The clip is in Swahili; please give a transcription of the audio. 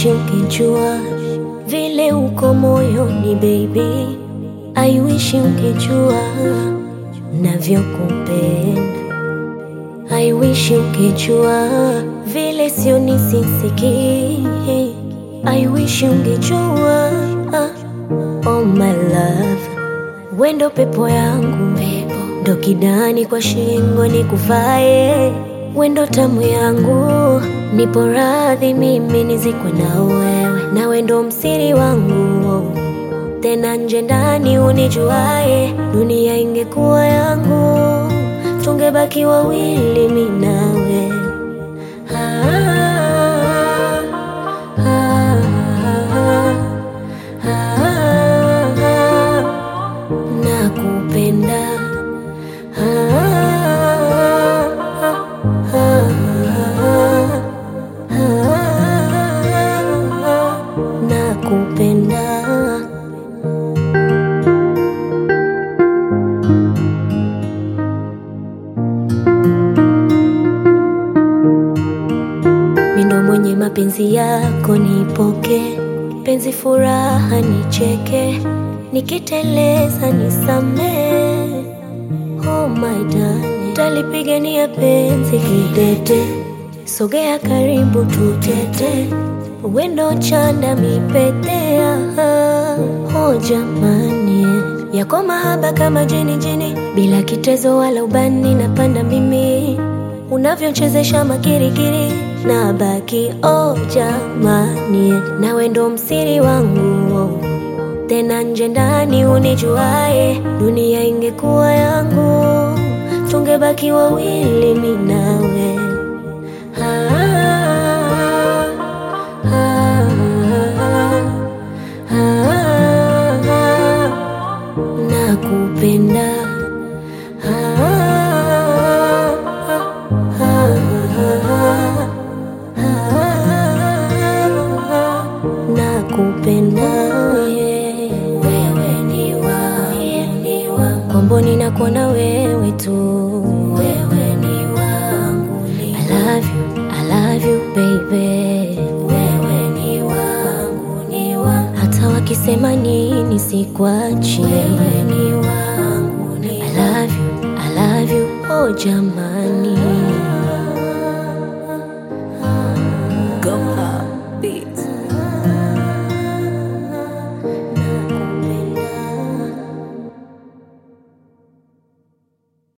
wish ungejua vile uko moyoni baby, I wish ungejua navyokupenda. I wish ungejua vile sio nisisiki. I wish ungejua oh my love, wendo pepo yangu ndo kidani kwa shingo nikuvae, wendo tamu yangu, nipo radhi mimi nizikwe na wewe, na wendo msiri wangu tena nje ndani unijuae, dunia ingekuwa yangu, tungebaki wawili mi nawe. Ah, ah, ah, ah, nakupenda Ah, ah, ah, ah, nakupenda mindo mwenye mapenzi yako nipoke, penzi furaha nicheke, nikiteleza nisamee. Oh my darling, talipigania penzi kidete, sogea karibu tutete, wendo chanda mipetea. Oh jamani, yako mahaba kama jini jini, bila kitezo wala ubani, napanda mimi unavyochezesha makirikiri na baki oh jamani, nawe ndo msiri wangu tena nje ndani unijuae, dunia ingekuwa yangu, tungebaki wawili mi nawe. Ah, ah, ah, ah, nakupenda Ah, ah, ah, nakupenda wewe ni wangu kwamboni nakuona wewe tu wewe ni wangu I love you, I love you baby wewe ni wangu ni wangu hata wakisema nini sikwachi wewe ni wangu ni I love you, I love you oh jamani